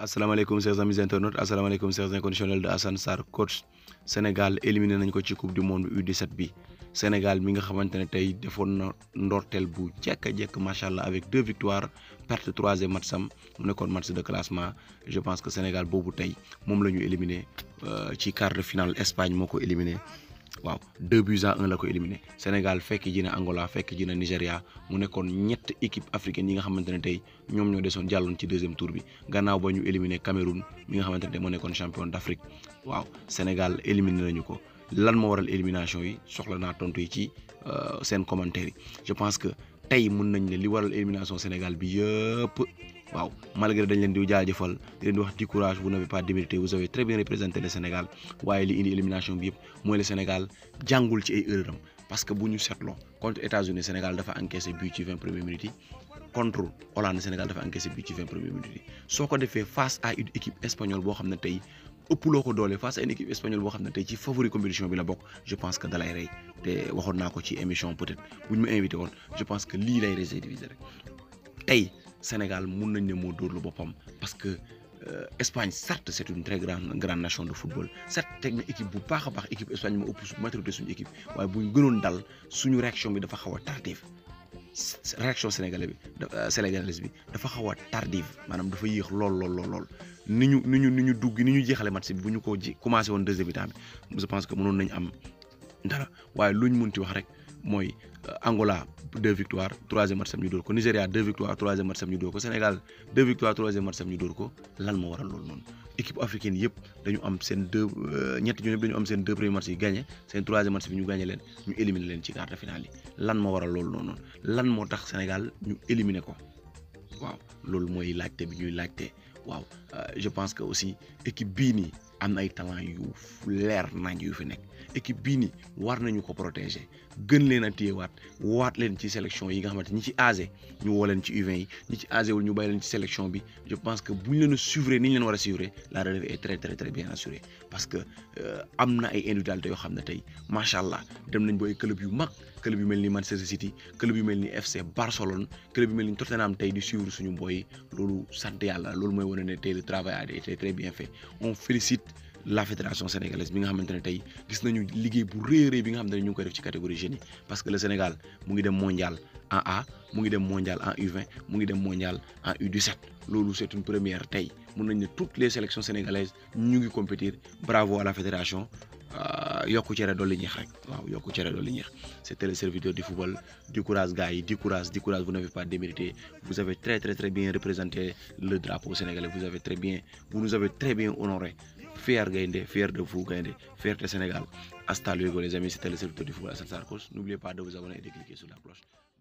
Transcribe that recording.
asalaamaaleykum chers amis internautes asalaamaaleykum chers inconditionnels de Assane Sarr coach Sénégal éliminé nañ ko ci coupe du monde U17 bi Sénégal mi nga xamante ne tey defoon na ndorteel bu jekk a jekk macha allah avec deux victoires perte troisième match sam mu nekkoon match de classement je pense que Sénégal boobu tey moom la ñu éliminé ci quart de finale Espagne moo ko éliminé. waaw deux buts à un la ko éliminé Sénégal fekk ji na Angola fekk ji na Nigéria mu nekkoon ñett équipe africaine yi nga xamante ne tey ñoom ñoo desoon jàlloon ci deuxième tour bi gannaaw ba ñu éliminé Cameroun mi nga xamante ne moo nekkoon champion d'Afrique waaw Sénégal éliminé nañu ko lan moo waral élimination yi soxla naa tontu yi ci seen commentaire yi je pense que tey mun nañ ne li waral élimination Sénégal bi yëpp waaw malgré dañ leen di jaajëfal di leen di wax di courage vous n'avez pas démérité vous avez très bien représenté le Sénégal waaye li indi élimination bi yëpp mooy le Sénégal jàngul ci ay erreur am parce que bu ñu seetloo contre États-Unis Sénégal dafa encaissé but ci vingt premières minutes yi contre Hollande Sénégal dafa encaissé but ci vingt premières minutes yi soo ko defee face à une équipe espagnole boo xam ne tey ëpp loo ko doole face à une équipe espagnole boo xam ne tey ci favori compétition bi la bokk je pense que dalay rey te waxoon naa ko ci émission peut-être bu ñu ma invité woon je pense que lii lay réserviser rek tey Sénégal mun nañ ne moo dóorlu boppam parce que Espagne certes c'est une très grande grande nation de football certes teg na équipe bu baax a baax équipe Espagne moo ëpp maturité suñu équipe waaye bu ñu gënoon dal suñu réaction bi dafa xaw a tardive réaction sénégalais bi sénégalaise bi dafa xaw a tardive maanaam dafa yéex lool lool lool lool ni ñu ni ñu ni ñu dugg ni ñu jeexale match bi bu ñu ko ji commencé woon deuxième mi-temps bi je pense que mënoon nañ am dara waaye luñ mun ci wax rek mooy Angola deux victoires troisième match sam ñu dóor ko Nigéria deux victoires troisième match sam ñu dóor ko Sénégal deux victoires troisième match sam ñu dóor ko lan moo waral loolu noonu équipe africaine yëpp dañu am seen deux ñetti ñoom ñëpp dañu am seen deux premiers matchs yi gagné seen troisième match bi ñu gagné leen ñu éliminé leen ci quart de finale yi lan moo waral loolu noonu lan moo tax Sénégal ñu éliminé ko waaw loolu mooy laajte bi ñuy laajte waaw je pense que aussi équipe bii nii am na ay talent yu leer nañ yu fi nekk équipe bii nii war nañu ko protéger gën leen a téyewaat waat leen ci sélection yi nga xamante ñi ci âgé ñu woo leen ci U20 yi ñi ci âgé wul ñu bàyyi leen ci sélection bi je pense que bu ñu leen a suivre ni ñu leen war a suivre la relève est très très très bien assurée parce que am na ay individualité yoo xam ne tey macha allah dem nañ ba ay club yu mag club yu mel ni Manchester City club yu mel ni FC Barcelone club yu mel ni Tottenham tey di suivre suñu boy loolu sant yàlla loolu mooy wane ne tey le travail a été très bien fait on félicite la fédération sénégalaise bi nga xamante ne tey gis nañu liggéey bu rëy rëy bi nga xamante ne ñu ngi koy def ci catégorie jeunes yi parce que le Sénégal mu ngi dem mondial en A mu ngi dem mondial en U20 mu ngi dem mondial en U17 loolu c'est une première tey mun nañ ne toutes les sélections sénégalaises ñu ngi compétir bravo à la fédération yokku cere dolli ñeex rek waaw yokku cere dolli ñeex c'était le serviteur du football du courage gars yi du courage du courage vous n'avez pas démérité vous avez très très très bien représenté le drapeau sénégalais vous avez très bien vous nous avez très bien honoré fier Gaïndé fier de vous Gaïndé fierté Sénégal hasta luego les amis c'était le serviteur du football Assane Sarr Coach n'oubliez pas de vous abonner et de cliquer sur la cloche